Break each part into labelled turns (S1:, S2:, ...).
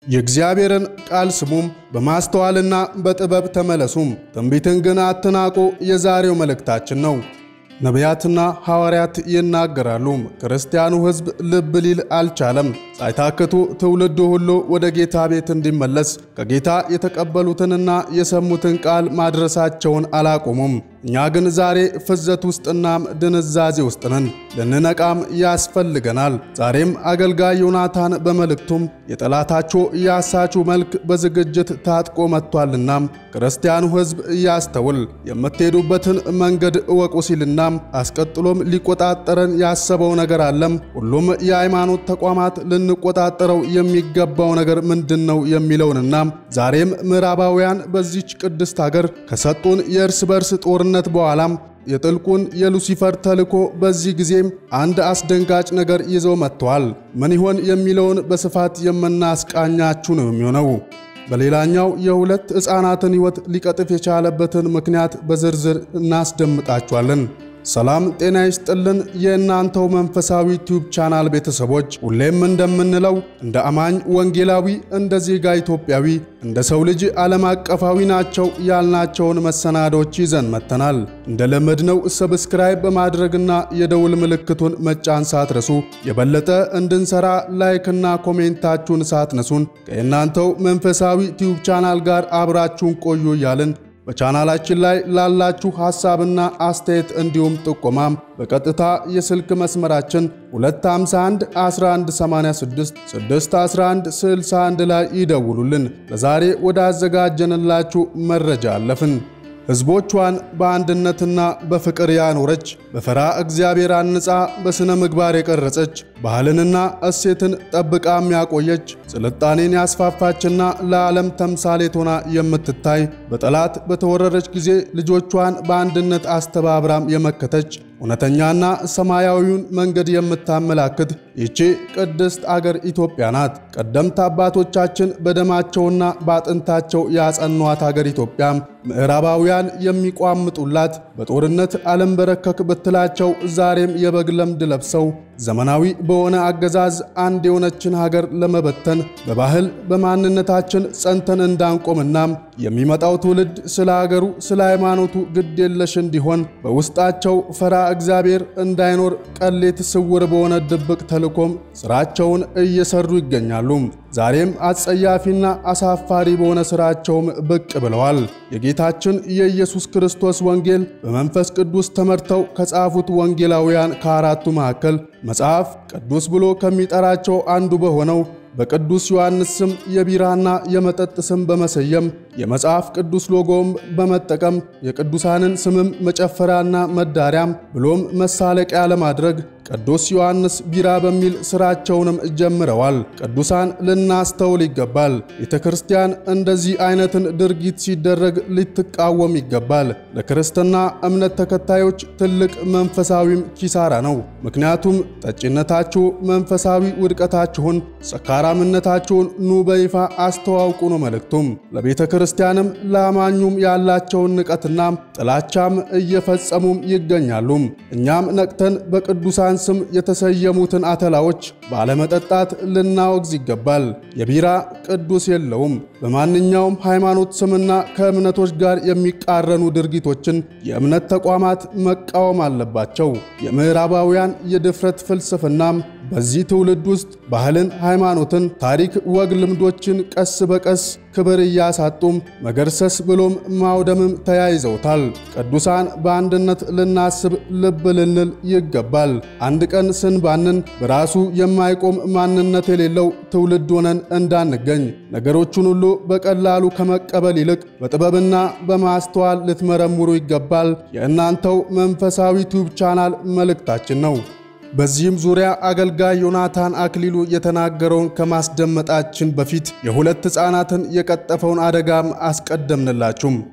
S1: የእግዚአብሔርን ቃል ስሙም፣ በማስተዋልና በጥበብ ተመለሱም፣ ትንቢትን ግን አትናቁ የዛሬው መልእክታችን ነው። ነቢያትና ሐዋርያት ይናገራሉ፣ ክርስቲያኑ ሕዝብ ልብ ሊል አልቻለም። ሳይታክቱ ትውልዱ ሁሉ ወደ ጌታ ቤት እንዲመለስ ከጌታ የተቀበሉትንና የሰሙትን ቃል ማድረሳቸውን አላቆሙም። እኛ ግን ዛሬ ፍዘት ውስጥናም ድንዛዜ ውስጥ ነን። ልንነቃም ያስፈልገናል። ዛሬም አገልጋይ ዮናታን በመልእክቱም የጠላታችሁ የአሳቹ መልክ በዝግጅት ታጥቆ መጥቷልናም ክርስቲያኑ ሕዝብ እያስተውል የምትሄዱበትን መንገድ እወቁ ሲልናም አስቀጥሎም ሊቆጣጠረን ያሰበው ነገር አለም። ሁሉም የሃይማኖት ተቋማት ልንቆጣጠረው የሚገባው ነገር ምንድን ነው የሚለውንና ዛሬም ምዕራባውያን በዚች ቅድስት ሀገር ከሰጡን የእርስ በርስ ጦርነት በኋላም የጥልቁን የሉሲፈር ተልኮ በዚህ ጊዜም አንድ አስደንጋጭ ነገር ይዘው መጥተዋል። ምን ይሆን የሚለውን በስፋት የምናስቃኛችሁ ነው የሚሆነው። በሌላኛው የሁለት ሕፃናትን ሕይወት ሊቀጥፍ የቻለበትን ምክንያት በዝርዝር እናስደምጣችኋለን። ሰላም ጤና ይስጥልን። የእናንተው መንፈሳዊ ዩቲዩብ ቻናል ቤተሰቦች ሁሌም እንደምንለው እንደ አማኝ ወንጌላዊ፣ እንደ ዜጋ ኢትዮጵያዊ፣ እንደ ሰው ልጅ ዓለም አቀፋዊ ናቸው ያልናቸውን መሰናዶች ይዘን መጥተናል። እንደ ለመድነው ሰብስክራይብ በማድረግና የደውል ምልክቱን መጫን ሳትረሱ የበለጠ እንድንሰራ ላይክና ኮሜንታችሁን ሳትነሱን ከእናንተው መንፈሳዊ ዩቲዩብ ቻናል ጋር አብራችሁን ቆዩ እያልን በቻናላችን ላይ ላላችሁ ሐሳብና አስተያየት እንዲሁም ጥቆማም በቀጥታ የስልክ መስመራችን 251 1186 611 61 ላይ ይደውሉልን። ለዛሬ ወደ አዘጋጀንላችሁ መረጃ አለፍን። ሕዝቦቿን በአንድነትና በፍቅር ያኖረች በፈራ እግዚአብሔር አንጻ በሥነ ምግባር የቀረጸች ባህልንና እሴትን ጠብቃም ያቆየች ስልጣኔን ያስፋፋችና ለዓለም ተምሳሌት ሆና የምትታይ በጠላት በተወረረች ጊዜ ልጆቿን በአንድነት አስተባብራም የመከተች እውነተኛና ሰማያዊውን መንገድ የምታመላክት ይቺ ቅድስት አገር ኢትዮጵያ ናት። ቀደምት አባቶቻችን በደማቸውና በአጥንታቸው ያጸኗት አገር ኢትዮጵያም ምዕራባውያን የሚቋምጡላት በጦርነት አለንበረከክ ብትላቸው ዛሬም የበግ ለምድ ለብሰው ዘመናዊ በሆነ አገዛዝ አንድ የሆነችን ሀገር ለመበተን በባህል በማንነታችን ጸንተን እንዳንቆምናም የሚመጣው ትውልድ ስለ ሀገሩ ስለ ሃይማኖቱ ግድ የለሽ እንዲሆን በውስጣቸው ፈራ እግዚአብሔር እንዳይኖር ቀሌት ስውር በሆነ ድብቅ ተልኮም ስራቸውን እየሰሩ ይገኛሉ። ዛሬም አጸያፊና አሳፋሪ በሆነ ስራቸውም ብቅ ብለዋል። የጌታችን የኢየሱስ ክርስቶስ ወንጌል በመንፈስ ቅዱስ ተመርተው ከጻፉት ወንጌላውያን ከአራቱ መካከል መጽሐፍ ቅዱስ ብሎ ከሚጠራቸው አንዱ በሆነው በቅዱስ ዮሐንስ ስም የቢራና የመጠጥ ስም በመሰየም የመጽሐፍ ቅዱስ ሎጎም በመጠቀም የቅዱሳንን ስምም መጨፈሪያና መዳሪያም ብሎም መሳለቂያ ለማድረግ ቅዱስ ዮሐንስ ቢራ በሚል ስራቸውንም ጀምረዋል። ቅዱሳን ልናስተውል ይገባል። ቤተ ክርስቲያን እንደዚህ አይነትን ድርጊት ሲደረግ ልትቃወም ይገባል። ለክርስትና እምነት ተከታዮች ትልቅ መንፈሳዊም ኪሳራ ነው። ምክንያቱም ጠጭነታችሁ መንፈሳዊ ውድቀታችሁን፣ ሰካራምነታችሁን ኑ በይፋ አስተዋውቁ ነው መልእክቱም። ለቤተ ክርስቲያንም ለአማኙም ያላቸውን ንቀትና ጥላቻም እየፈጸሙም ይገኛሉ። እኛም ነቅተን በቅዱሳን ስም የተሰየሙትን አተላዎች ባለመጠጣት ልናወግዝ ይገባል። የቢራ ቅዱስ የለውም። በማንኛውም ሃይማኖት ስምና ከእምነቶች ጋር የሚቃረኑ ድርጊቶችን የእምነት ተቋማት መቃወም አለባቸው። የምዕራባውያን የድፍረት ፍልስፍናም በዚህ ትውልድ ውስጥ ባህልን፣ ሃይማኖትን፣ ታሪክ፣ ወግ፣ ልምዶችን ቀስ በቀስ ክብር እያሳጡም መገርሰስ ብሎም ማውደምም ተያይዘውታል። ቅዱሳን በአንድነት ልናስብ ልብ ልንል ይገባል። አንድ ቀን ስንባንን በራሱ የማይቆም ማንነት የሌለው ትውልድ ሆነን እንዳንገኝ ነገሮቹን ሁሉ በቀላሉ ከመቀበል ይልቅ በጥበብና በማስተዋል ልትመረምሩ ይገባል። የእናንተው መንፈሳዊ ዩቲዩብ ቻናል መልእክታችን ነው። በዚህም ዙሪያ አገልጋይ ዮናታን አክሊሉ የተናገረውን ከማስደመጣችን በፊት የሁለት ሕፃናትን የቀጠፈውን አደጋም አስቀደምንላችሁም።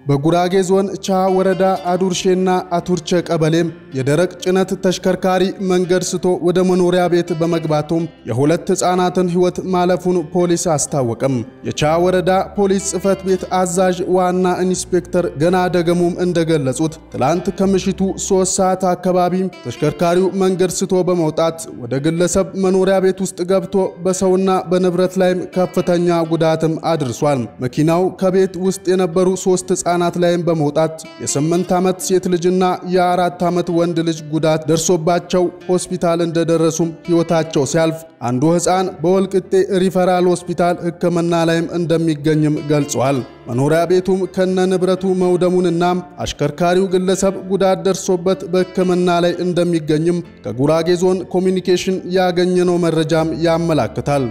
S1: በጉራጌ ዞን ቻ ወረዳ አዱርሼና አቱርቼ ቀበሌም የደረቅ ጭነት ተሽከርካሪ መንገድ ስቶ ወደ መኖሪያ ቤት በመግባቱም የሁለት ሕፃናትን ሕይወት ማለፉን ፖሊስ አስታወቀም። የቻ ወረዳ ፖሊስ ጽሕፈት ቤት አዛዥ ዋና ኢንስፔክተር ገና ደገሙም እንደገለጹት ትላንት ከምሽቱ ሶስት ሰዓት አካባቢ ተሽከርካሪው መንገድ ስቶ በመውጣት ወደ ግለሰብ መኖሪያ ቤት ውስጥ ገብቶ በሰውና በንብረት ላይም ከፍተኛ ጉዳትም አድርሷል። መኪናው ከቤት ውስጥ የነበሩ ሶስት ሕፃናት ላይም በመውጣት የስምንት ዓመት ሴት ልጅና የአራት ዓመት ወንድ ልጅ ጉዳት ደርሶባቸው ሆስፒታል እንደደረሱም ሕይወታቸው ሲያልፍ አንዱ ሕፃን በወልቅጤ ሪፈራል ሆስፒታል ሕክምና ላይም እንደሚገኝም ገልጿል። መኖሪያ ቤቱም ከነ ንብረቱ መውደሙንና አሽከርካሪው ግለሰብ ጉዳት ደርሶበት በሕክምና ላይ እንደሚገኝም ከጉራጌ ዞን ኮሚኒኬሽን ያገኘነው መረጃም ያመላክታል።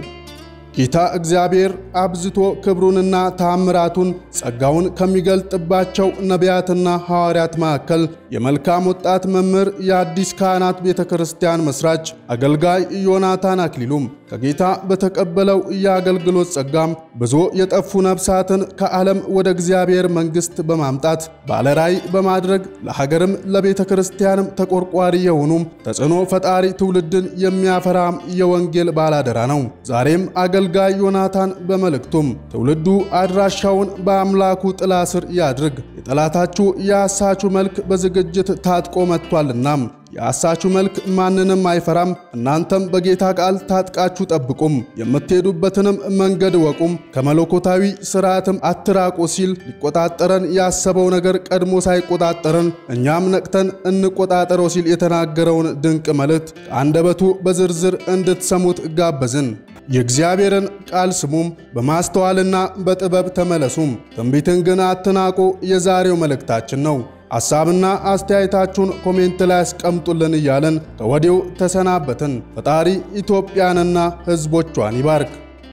S1: ጌታ እግዚአብሔር አብዝቶ ክብሩንና ታምራቱን ጸጋውን ከሚገልጥባቸው ነቢያትና ሐዋርያት መካከል የመልካም ወጣት መምህር የአዲስ ካህናት ቤተ ክርስቲያን መስራች አገልጋይ ዮናታን አክሊሉም ከጌታ በተቀበለው የአገልግሎት ጸጋም ብዙ የጠፉ ነፍሳትን ከዓለም ወደ እግዚአብሔር መንግሥት በማምጣት ባለራዕይ በማድረግ ለሀገርም ለቤተ ክርስቲያንም ተቆርቋሪ የሆኑም ተጽዕኖ ፈጣሪ ትውልድን የሚያፈራም የወንጌል ባላደራ ነው። ዛሬም አገልጋይ ዮናታን በመልእክቱም ትውልዱ አድራሻውን በአምላኩ ጥላ ስር ያድርግ፣ የጠላታችሁ የአሳቹ መልክ በዝግጅት ታጥቆ መጥቷልና የአሳቹ መልክ ማንንም አይፈራም። እናንተም በጌታ ቃል ታጥቃችሁ ጠብቁም፣ የምትሄዱበትንም መንገድ ወቁም፣ ከመለኮታዊ ስርዓትም አትራቁ ሲል ሊቆጣጠረን ያሰበው ነገር ቀድሞ ሳይቆጣጠረን እኛም ነቅተን እንቆጣጠረው ሲል የተናገረውን ድንቅ መልእክት ከአንደበቱ በዝርዝር እንድትሰሙት ጋበዝን። የእግዚአብሔርን ቃል ስሙም፣ በማስተዋልና በጥበብ ተመለሱም፣ ትንቢትን ግን አትናቁ የዛሬው መልእክታችን ነው። ሐሳብና አስተያየታችሁን ኮሜንት ላይ አስቀምጡልን እያለን ከወዲሁ ተሰናበትን። ፈጣሪ ኢትዮጵያንና ሕዝቦቿን ይባርክ።